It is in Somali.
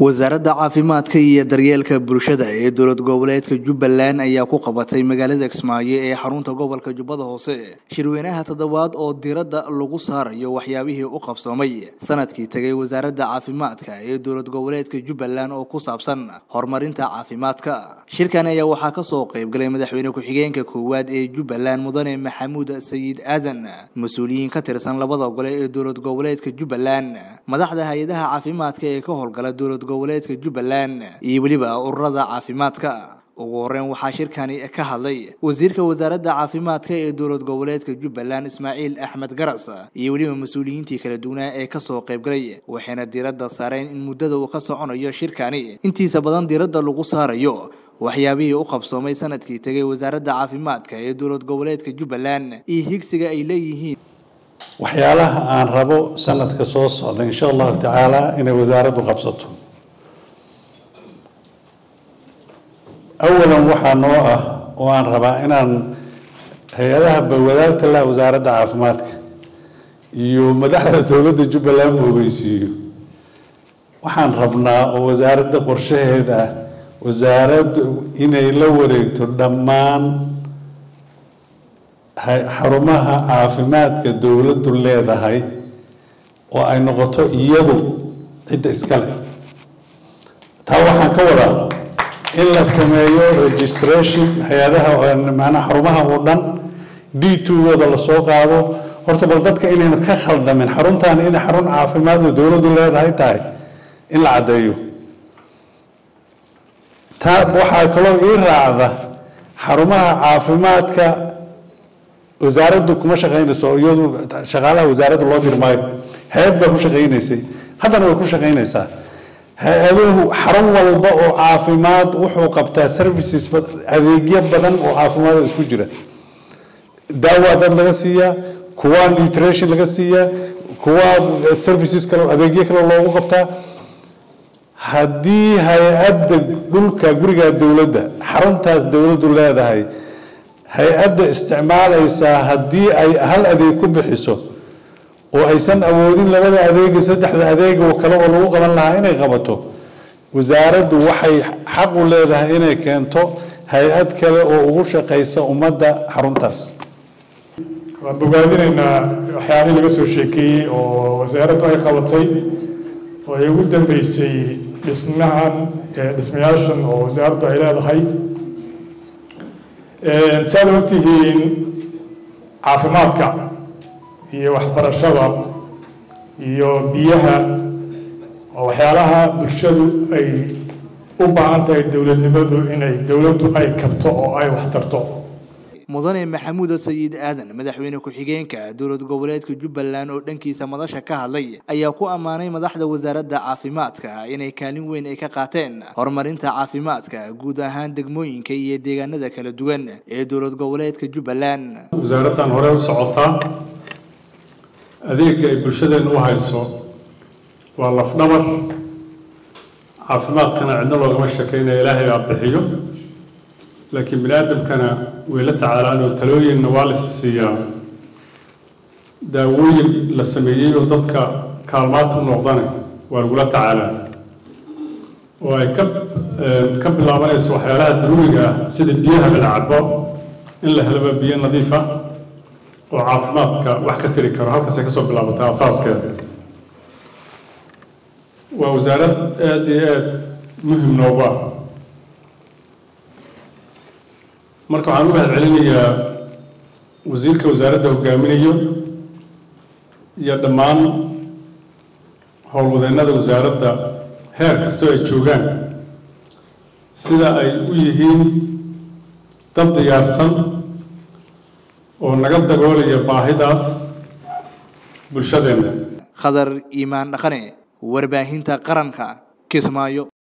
wasaaradda caafimaadka iyo daryeelka bulshada ee dowlad goboleedka jubbaland ayaa ku qabatay magaalada kismaayo ee xarunta gobolka jubbada hoose shirweynaha toddobaad oo diradda lagu saarayo waxyaabihii u qabsoomay sanadkii tegay wasaaradda caafimaadka ee dowlad goboleedka jubbaland oo ku saabsan horumarinta caafimaadka shirkan ayaa waxaa kasoo qaybgalay madaxweyne ku-xigeenka koowaad ee jubbaland mudane maxamuud sayid aadan mas-uuliyiin ka tirsan labada gole ee dowlad goboleedka jubbaland madaxda hay-adaha caafimaadka ee ka howlgala dowlad goboleedka jubbaland iyo weliba ururada caafimaadka ugu horeyn waxaa shirkani ka hadlay wasiirka wasaaradda caafimaadka ee dowlad goboleedka jubbaland ismaaciil axmed garas iyo weliba mas-uuliyiintii kala duwanaa ee kasoo qaybgalay waxayna diiradda saareen in muddada uu ka soconayo shirkani intiisa badan diiradda lagu saarayo waxyaabihii u qabsoomay sanadkii tegay wasaaradda caafimaadka ee dowlad goboleedka jubbaland iyo higsiga ay leeyihiin waxyaalaha aan rabo sanadka soo socda insha allahu tacaala inay wasaaraddu qabsato awalan waxaa noo ah oo aan rabaa inaan hay-adaha wadaagta lah wasaaradda caafimaadka iyo madaxda dowladda jubbaland ogeysiiyo waxaan rabnaa oo wasaaradda qorshaheeda ah wasaaraddu inay la wareegto dhammaan xarumaha caafimaadka dowladdu leedahay oo ay noqoto iyadu cidda iskale taa waxaan ka wadaa in la sameeyo registration hay-adaha macnaa xarumaha oo dhan d two-gooda lasoo qaado horta bal dadka inaynu ka khaldamin xaruntan inay xarun caafimaad oo dowladdu leedahay tahay in la caddeeyo taa waxaa kaloo ii raacda xarumaha caafimaadka wasaaraddu kuma shaqaynayso iyadu shaqaalaha wasaaradda loo dirmaayo hay-ad baa ku shaqaynaysay haddana way ku shaqaynaysaa hay-aduhu xarun walba oo caafimaad wuxuu qabtaa services adeegyo badan oo caafimaad oo isku jira daawa dad laga siiyaa kuwa nutrition laga siiyaa kuwa services kale adeegyo kale loogu qabtaa haddii hay-adda dhulka guriga dowladda xaruntaas dowladdu leedahay hay-adda isticmaalaysaa haddii ay hal adeeg ku bixiso oo aysan awoodin labada adeega saddexda adeega oo kale oo lagu qaban lahaa inay qabato wasaaraddu waxay xaq u leedahay inay keento hay-ad kale oo ugu shaqaysa ummadda xaruntaas waan bogaadinaynaa waxyaalihii laga soo sheekeeyey oo wasaaraddu ay qabatay oo ay ugu dambeysay dhismahan dhismayaashan oo wasaaraddu ay leedahay saad ogtihiin caafimaadka iyo waxbarashada iyo biyaha oo waxyaalaha bulshadu ay u baahan tahay dowladnimadu inay dowladdu ay kabto oo ay waxtarto mudane maxamuud sayid aadan madaxweyne ku-xigeenka dowlad goboleedka jubbaland oo dhankiisa madasha ka hadlay ayaa ku ammaanay madaxda wasaaradda caafimaadka inay kaalin weyn ay ka qaateen horumarinta caafimaadka guud ahaan degmooyinka iyo deegaanada kala duwan ee dowlad goboleedka jubbaland wasaaraddan hore u socotaa adeega ay bulshadeennu u hayso waa lafdhabar caafimaadkana cidna loogama sheekeynaya ilaahay baa bixiyo laakiin bini aadamkana way la tacaalaan oo talooyinna waa la siiyaa daawooyin la sameeyey oo dadka kaalmaad u noqdana waa lagula tacaalaa oo ay ka ka bilaabanayso waxyaalaha daruuriga ah sida biyaha la cabo in la helaba biyo nadiif ah oo caafimaadka wax ka tiri karo halkaasay kasoo bilaabatay asaaskeeda waa wasaarad aada iyo aada muhim noogu ah marka waxaan u mahad celinayaa wasiirka wasaaradda hogaaminayo iyo dhammaan howlwadeennada wasaaradda heer kastoo ay joogaan sida ay u yihiin dad diyaarsan oo naga dagoolaya baahidaas bulshadeenna khadar iimaan dhaqane warbaahinta qaranka kismaayo